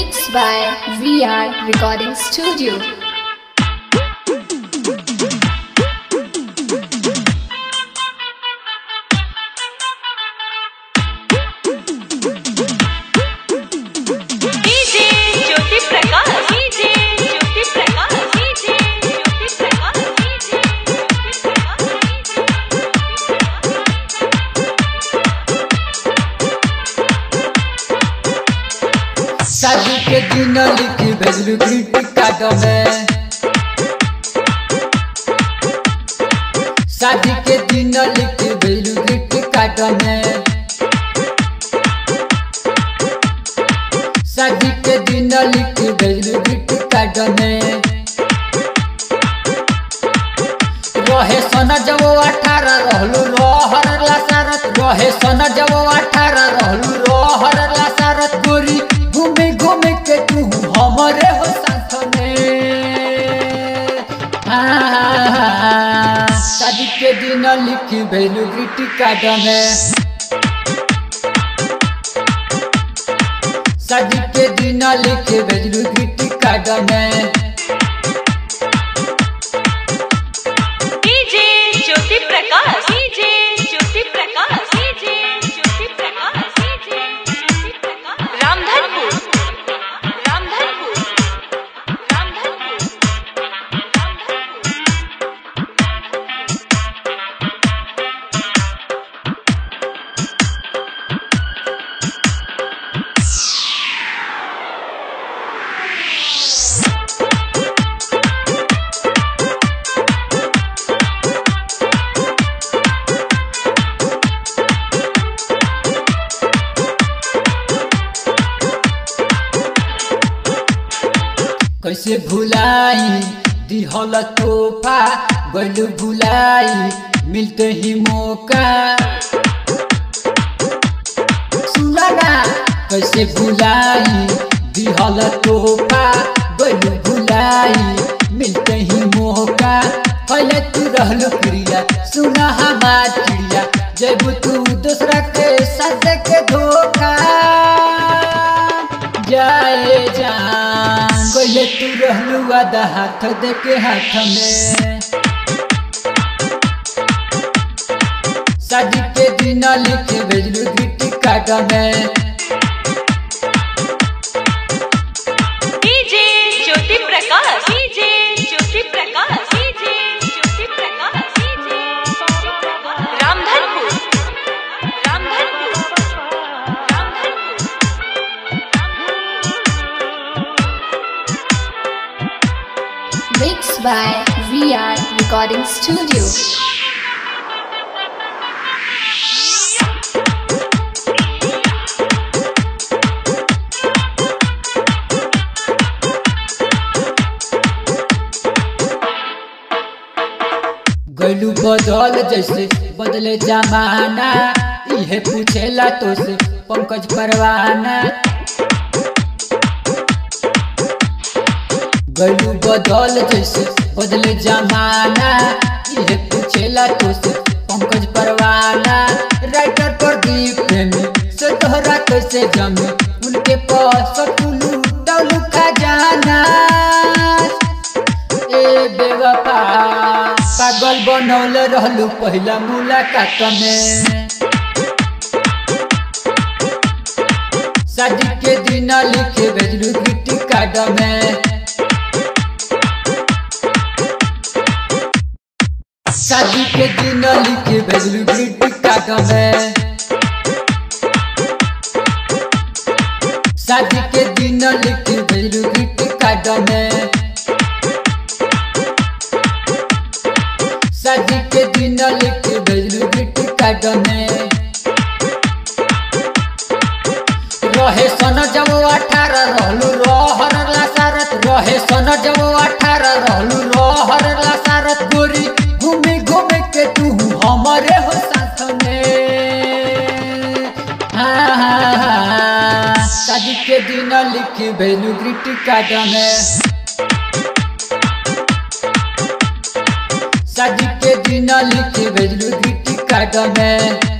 Mixed by VR Recording Studio. DJ Jyoti Prakash DJ Jyoti Prakash DJ Jyoti Prakash DJ Jyoti शादी के दिन लिखी भेजलू ग्रीटिंग कार्ड में शादी के दिन लिखी भेजलू ग्रीटिंग कार्ड में शादी के दिन लिखी भेजलू ग्रीटिंग कार्ड में रहे सन जब अठारह रहलू रहर लासारत रहे सन जब अठारह रहलू रहर लासारत गोरी घूमे घूमे के तू हमरे हो साथ में हाँ, शादी के दिन लिखी भेलू ग्रीटिंग कार्ड में शादी के दिन लिखी भेजलू ग्रीटिंग कार्ड में DJ Jyoti Prakash DJ Jyoti Prakash DJ Jyoti Prakash DJ Jyoti Prakash Ramdhanpur Ramdhanpur Ramdhanpur कैसे भुलाई दिहल तोहफा गलू भुलाई मिलते ही मौका सुना ना कैसे भुलाई दिहल तोहफा गलू भुलाई मिलते ही मौका पहले तू रहलू प्रिया सुना हमार चिड़िया जब तू दूसरा के साथ के धोखा जाए जान कोई तू रहलू आधा हाथ दे के हाथ में शादी के दिन लिखे भेजलू गिट्टी काट में DJ Jyoti Prakash DJ Jyoti Prakash DJ Jyoti Prakash DJ Jyoti Prakash Ramdhanpur Ramdhanpur Ramdhanpur Mixed by VR Recording Studio. गलू बदल जैसे बदले जमाना इहे पूछेला तो से पंकज परवाना गलू बदल जैसे बदले जमाना इहे पूछेला तो से पंकज परवाना राइटर प्रदीप प्रेमी से तोहरा कैसे जमे उनके पास टुलू डलू खजाना ए बेवफा पागल बनौले रहलू पहिला मुलाकात में शादी के दिन लिखे भेजलू गिट्टी कार्ड में शादी के दिन लिखे भेजलू गिट्टी कार्ड में शादी के दिन लिखे भेजलू गिट्टी कार्ड में शादी के दिन लिखे भेजलू गिट्टी कार्ड में रहे सन जब अठारह रहलू रहर लासारत रहे सन जब अठारह रहलू रहर लासारत गोरी घूमे घूमे के तू हमरे हो साथ में हाँ, हाँ, हाँ, शादी के दिन लिखी भेजलू गिट्टी कार्ड में शादी के दिन लिखी भेजलू गिट्टी कार्ड में